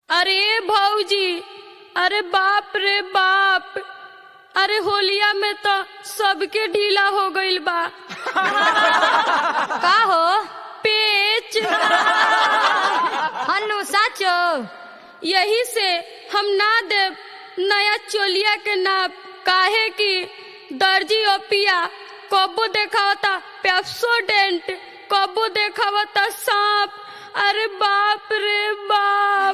अरे भौजी अरे बाप रे बाप अरे होलिया में तो सबके ढीला हो गईल बा का हो पेच हनु साचो यही से हम ना देव नया चोलिया के नाप काहे कि दर्जी ओपिया कबो देखावता पेप्सोडेंट कबो देखावता सांप अरे बाप रे बाप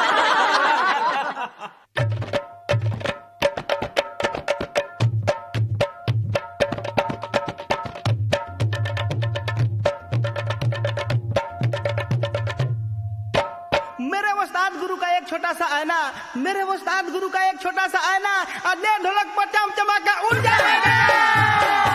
मेरे उस्ताद गुरु का एक छोटा सा आईना मेरे उस्ताद गुरु का एक छोटा सा आईना अदे ढोलक पर चम चमाका उड़ जाएगा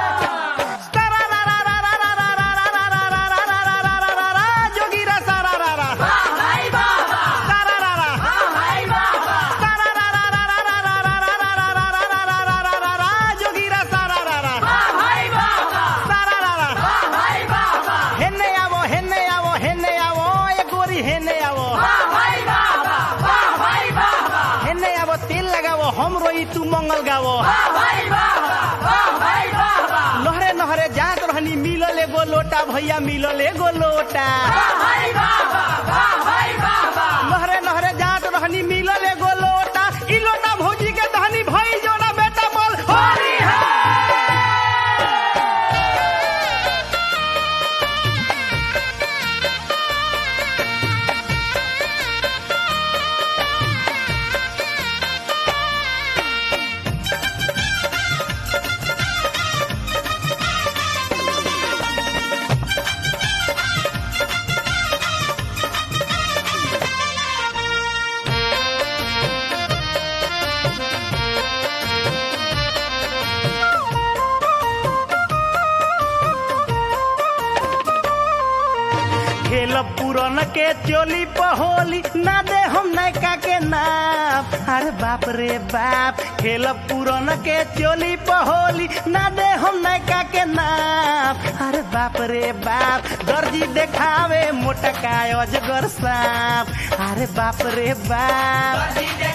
जोगीरा सारा रा रा सारा रा रा सारा रा रा रा रा रा रा रा रा रा रा रा रा रा रा रा रा रा जोगीरा सारा रा रा सारा रा रा हेन्ने आवो हेन्ने आवो हेन्ने आवो एक गोरी हेन्ने आवो हेन्ने आवो तेल लगावो हम रोई तू मंगल गावो नहरे नहरे जात रहनी मिलल एगो लोटा भैया मिलल एगो लोटा नहरे नहरे जात रहनी मिलल एगो लोटा ई लोटा भौजी के दहनी भई जोना बेटा बोल होरी है खेल पुरन के चोली पहोली ना दे हम नैका के नाप अरे बाप रे बाप खेल पुरन के चोली पहोली ना दे हम नैका के नाप अरे बाप रे बाप दर्जी देखावे मोटका अजगर सांप अरे बाप रे बाप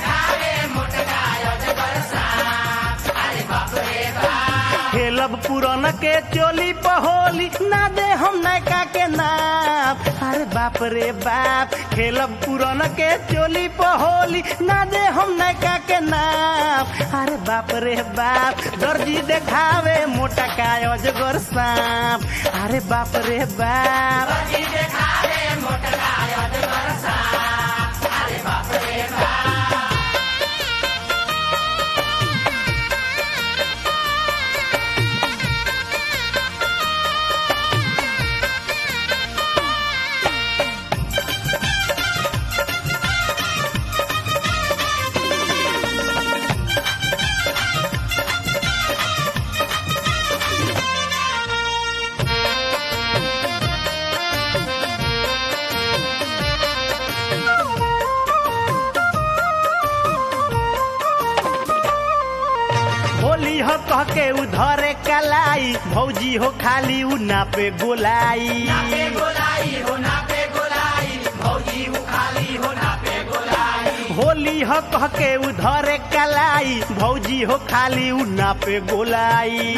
खेलब पुरन के चोली पहोली ना दे हम नैका के नाप अरे बाप रे बाप खेलब पुरन के चोली पहोली ना दे हम नैका के नाप अरे बाप रे बाप दर्जी देखावे मोटा का अजगर सांप अरे बाप रे बाप होली हो कह के उधरे कलाई भौजी हो खाली उ नापे गोलाई होली हो कह के उधरे कलाई भौजी हो खाली उ नापे गोलाई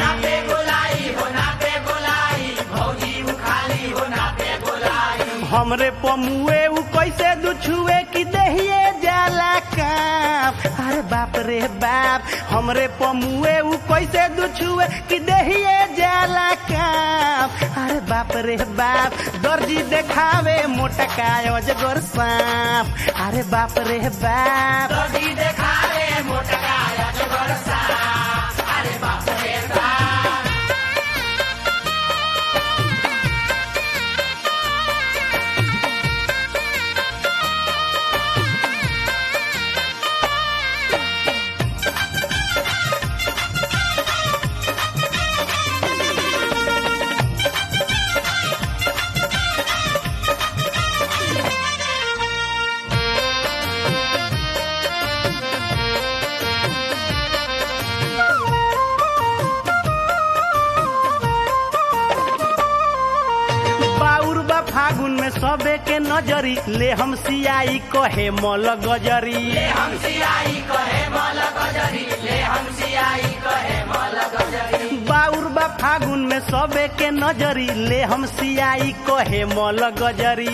हमरे पमुए उ कैसे दुछुए कि दहिए जाला काप अरे बाप रे बाप हमरे पमुए उ कैसे दुछुए कि दहिए जाला काप अरे बाप रे बाप दर्जी देखावे मोटका अजगर सांप अरे बाप रे बाप सबे के नजरी ले हम सियाई कहे मल गजरी बाउर बा फागुन में सबे के नजरी ले हम सियाई कहे मल गजरी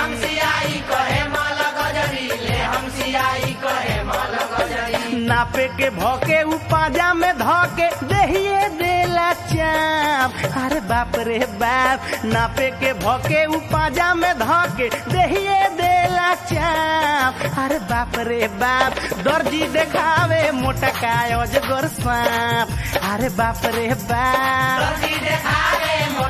नापे के भौके उ पाजा में धके दहिए देला चाप अरे बाप रे बाप नापे के भौके उ पाजा में धके दहिए देला चाप अरे बाप रे बाप दर्जी देखावे मोटा काय अजगर सांप अरे बाप रे बाप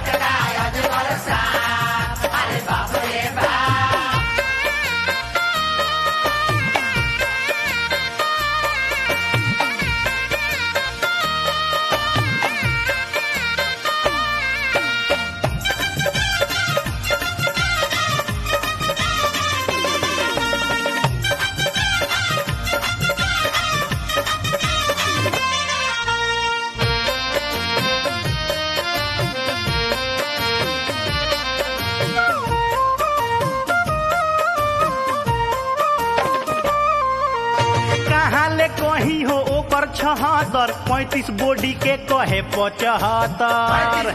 कहाँ ले कहीं हो ओकर छहत्तर पैंतीस बोडी के कहे पचहत्तर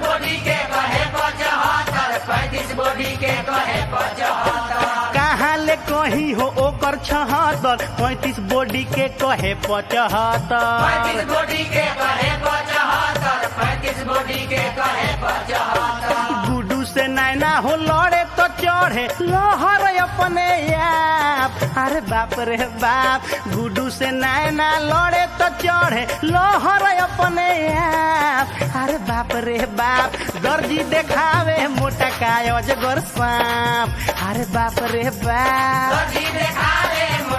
कहाँ ले कहीं हो ओकर छहत्तर पैंतीस बोडी के कहे पचहत्तर गुडू से नैना हो लड़े तो चढ़े लहर अपने आप अरे बाप रे बाप गुडू से नैना लड़े तो चढ़े लहर अपने आप अरे बाप रे बाप दर्जी देखावे मोटा काय अजगर सांप अरे बाप रे बाप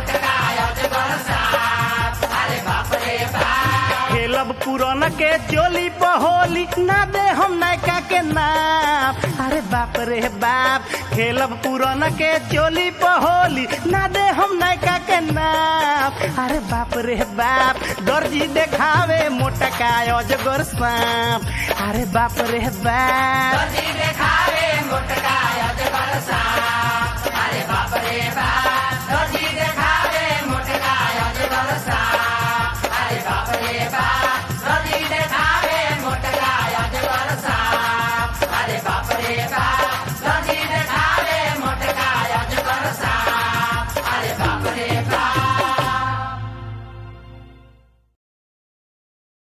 खेलब पुरन के चोली पहोली ना दे हम नैका के नाम अरे बाप रे बाप खेलब पुरन के चोली पहोली ना दे हम नैका के नाम अरे बाप रे बाप दर्जी देखावे मोटा काय अजगर सांप अरे बाप रे बाप